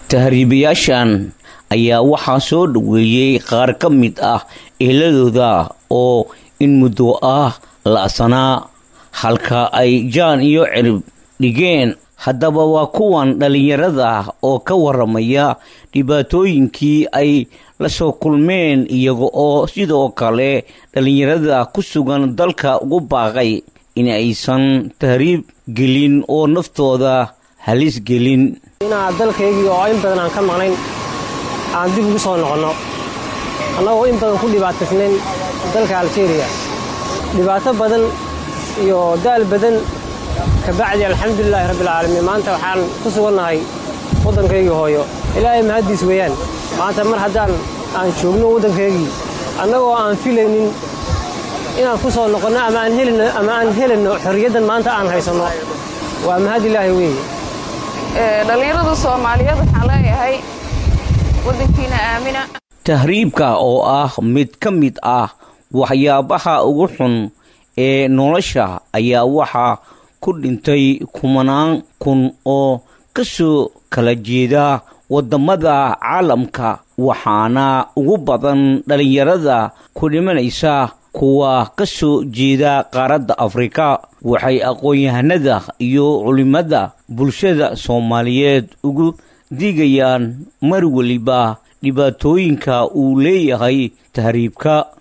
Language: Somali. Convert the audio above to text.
tahriibayaashan ayaa waxaa soo dhoweeyey qaar ka mid ah eheladooda oo in muddo ah la'sanaa halka ay jaan iyo cirib dhigeen haddaba waa kuwan dhallinyarada oo ka waramaya dhibaatooyinkii ay la soo kulmeen iyaga oo sidoo kale dhallinyarada ku sugan dalka ugu baaqay in aysan tahriib gelin oo naftooda halis gelin inaan dalkaygii oo in badan aan ka maqnayn aan dib ugu soo noqonno annagoo in badan ku dhibaataysnayn dalka aljeeriya dhibaato badan iyo daal badan kabacdi alxamdulilaahi rabbilcaalamiin maanta waxaan ku sugannahay waddankaygii hooyo ilaahay mahaddiis weeyaan maanta mar haddaan aan joogno waddankaygii annagoo aan filaynin inaan ku soo noqonno ama aan helino ama aan helayno xorriyaddan maanta aan haysanno waa mahad ilaahi weeye dhallinyarada soomaaliyeed waxaan leeyahay waddankiina aamina tahriibka oo ah mid ka mid ah waxyaabaha ugu xun ee nolosha ayaa waxaa ku dhintay kumanaan kun oo ka soo kala jeeda waddamada caalamka waxaana ugu badan dhallinyarada ku dhimanaysa kuwa ka soo jeeda qaaradda afrika waxay aqoon-yahanada iyo culimmada bulshada soomaaliyeed ugu digayaan mar weliba dhibaatooyinka uu leeyahay tahriibka